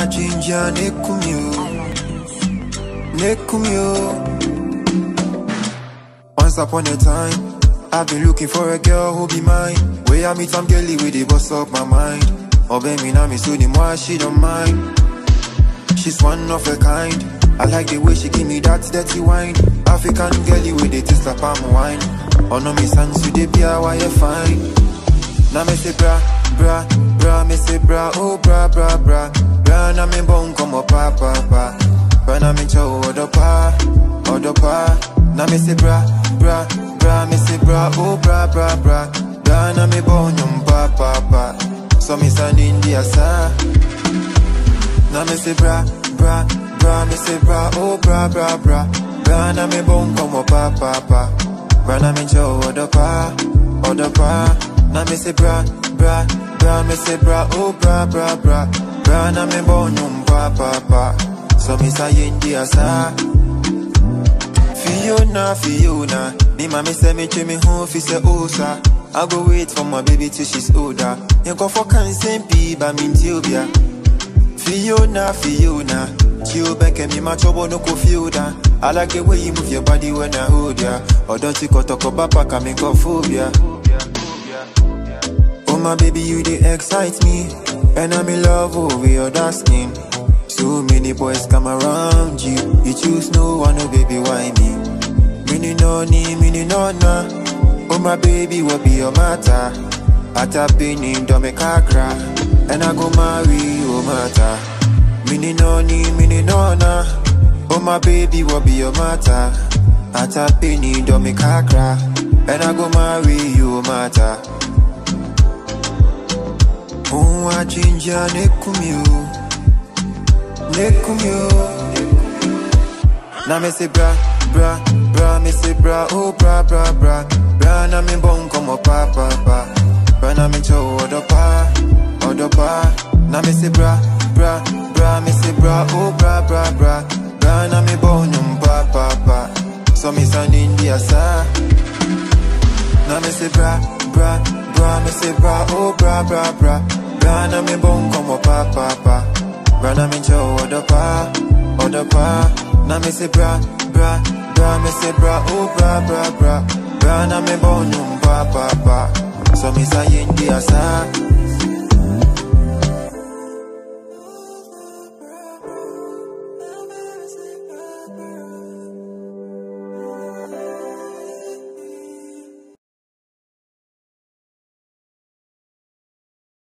jinja nekumyo nekumyo Once upon a time I've been looking for a girl who be mine Where I meet some girlie with the boss up my mind Oh baby now me so the more she don't mind She's one of a kind I like the way she give me that dirty wine African girlie with the taste of palm wine Oh no me sans you dey be a why you fine Now me say bra, bra, bra, me say bra, oh bra, bra, bra Bra na me bone come up pa, pa, pa Bra na me chow odo pa, odo pa Now me say bra, bra, bra, me say bra, oh bra, bra, bra Bra na me bone yum pa, pa, pa So me stand in the asa Now me say bra, bra, bra, me say bra, oh bra, bra, bra Bra na me bone come up pa, pa, pa Bra na me chow odo pa, odo pa Now me say bra, bra, bra, me say bra, oh bra, bra, bra Bra na me bone yum pa, pa, pa So me say in the asa Fiona, Fiona Me mommy say me to me home, fi say osa I go wait for my baby till she's older You go for cancer, be by me Ethiopia Fiona, Fiona Chill back and me my trouble no go feel that I like the way you move your body when I hold ya Or don't you go talk about back and make a phobia Oh my baby you they excite me And I'm in love over your dark skin So many boys come around you You choose no one, oh baby why me Mini no ni, mini no na Oh my baby what be your matter Ata bini do me kakra And I go marry you matter Mini no ni, mini no na Oh my baby what be your matter Ata bini do me kakra And I go marry you matter Oh, I ginger nekumyo Nekumyo Na me say bra, bra, bra, me say bra, oh bra, bra, bra Bra na me bone come up pa, pa, pa Bra na me chow odo pa, odo pa Na me say bra, bra, bra, me say bra, oh bra, bra, bra Bra na me bone yum pa, pa, pa So me stand in the asa Now me say bra, bra, bra, me say bra, oh bra, bra, bra Bra na me bone come up pa, pa, pa Bra na me chow odo pa, odo pa Now me say bra, bra, bra, me say bra, oh bra, bra, bra Bra na me bone yum pa, pa, pa So me say in the asa